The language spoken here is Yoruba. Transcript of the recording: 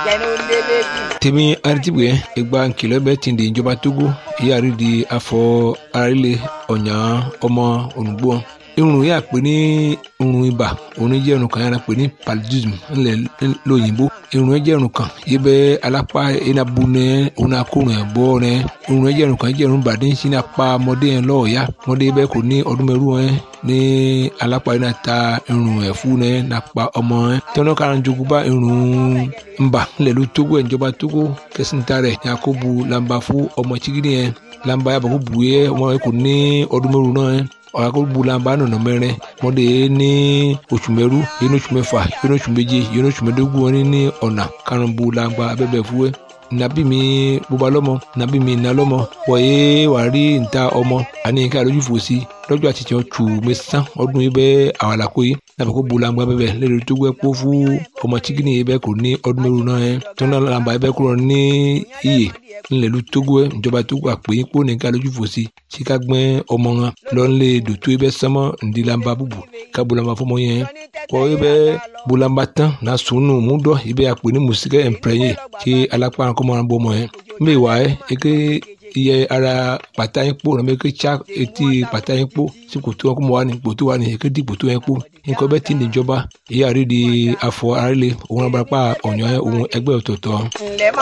tèmi aritibue egba nkìlọ̀ bẹ́ẹ̀ ti di ìjọba togo ìyáàrí di afọ arílẹ̀ ọ̀nyà ọmọ ònùgbò irun yà pé ní irun ibà òun jẹ́ irun kan yàrá pé ní paludism ńlẹ̀ lóyìnbó irun jẹ́ irun kan yìí bẹ́ alápá enabu nẹ òun akórun ẹ̀ bọ́ nẹ irun jẹ́ irun kan jẹ́ irun bàdé ń sin apá ọmọdé yẹn lọ́ọ̀yà ọmọdé bẹ́ẹ̀ kò ní ọdún mẹ́rù ẹ̀ ní alápá yìí náà ta irun ẹ̀ fún nẹ nàpa ọmọ ẹ̀ tọ́nà kára jogun bá irun ńbà ńlẹ̀ ló tógó ẹ̀ ìjọba tógó kẹsìntà rẹ̀ yakubu lamba fún ọmọ chigidi yẹn lamba yàbọ̀ kó bu yẹ ọmọ yẹn kò ní ọdún mẹ́rù náà ẹ̀ ọ̀làkọ̀bùlàmbà nọ̀nà mẹ́rin mọ́dé ní oṣù mẹ́rú yẹn oṣù mẹ́fà yẹn oṣù méje yẹn oṣù mẹ́dógún wọn ní ọ̀nà karùnbùlàmbà abẹ́bẹ̀ fúwẹ́ nàbí mi bóba lọ́mọ nàbí mi nà lọ́mọ wọ̀nyé wàá rí níta ọmọ àní ká lójú fò sí lọ́jọ́ àtijọ́ tù mí sán ọdún yìí bẹ́ẹ̀ àwàlàkó yìí nàbẹ̀ kó bulangba bẹ́ẹ̀ lẹ́nu tó gbẹ́ kó fún ọmọ tíkìnì yìí bẹ́ẹ̀ kò ní ọdún mẹ́rin náà yẹn tó náà làǹbà yìí bẹ́ẹ̀ kúrò ní iyè ńlẹ̀lú tógó ẹ̀ ìjọba tógó àpè yín kó ní ká lójú fò sí sí ká gbẹ́ ọmọ wọn lọ́nlẹ̀ dòtó yìí bẹ́ẹ̀ sánmọ́ ǹdí làǹbà bùbù ká bulangba fọmọ yẹn kọ́ yìí bẹ́ẹ̀ bulangba tán náà sùnù múdọ̀ yìí bẹ́ẹ̀ àpè ní mùsíkẹ́ ẹ̀ǹpẹ̀rẹ̀yẹ kí alápá kọ́mọ́ràn bọ́ ọmọ yẹn mbẹ́ wà ẹ́ eke iye ara pàtà yín kpó nàbẹ ké tsa etí pàtà yín kpó sí kòtò wọn kó mọ wà ní kòtò wà ní ké di kòtò yẹn kpó nǹkan bẹ́ẹ̀ ti níjọba èyí àrí di afọ àrílé òun abúlé pa ọ̀nyọ́ òun ẹgbẹ́ ọ̀tọ̀ọ̀tọ̀.